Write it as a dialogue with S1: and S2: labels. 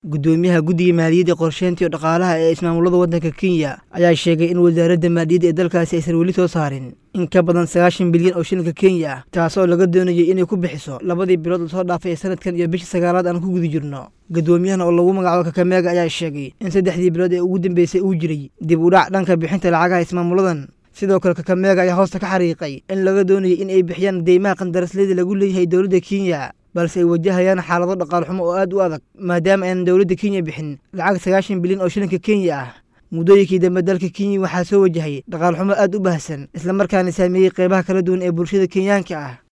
S1: guddoomiyaha guddiga maaliyadda qorsheynta iyo dhaqaalaha ee ismaamulada waddanka kenya ayaa sheegay in wasaaradda maaliyadda ee dalkaasi aysan weli soo saarin in ka badan sagaashan bilyan oo shilinka kenya ah taasoo laga doonayay inay ku bixiso labadii bilood lasoo dhaafay ee sanadkan iyo bishii sagaalaad aan ku guda jirno guddoomiyahan oo lagu magacaabo kakameega ayaa sheegay in saddexdii bilood ee ugu dambeysay uu jiray dib u dhac dhanka bixinta lacagaha ismaamuladan sidoo kale kakameega ayaa hoosta ka xariiqay in laga doonayay in ay bixiyaan deymaha qandarasleeda lagu leeyahay dowladda kenya balse ay wajahayaan xaalado dhaqaal xumo oo aad u adag maadaama aanan dowladda kenya bixin lacag sagaashan bilyan oo shilinka kenya ah muddooyinkii dambe dalka kenya waxaa soo wajahay dhaqaal xumo aad u baahsan islamarkaana saameeyey qeybaha kala duwan ee bulshada kenyaanka ah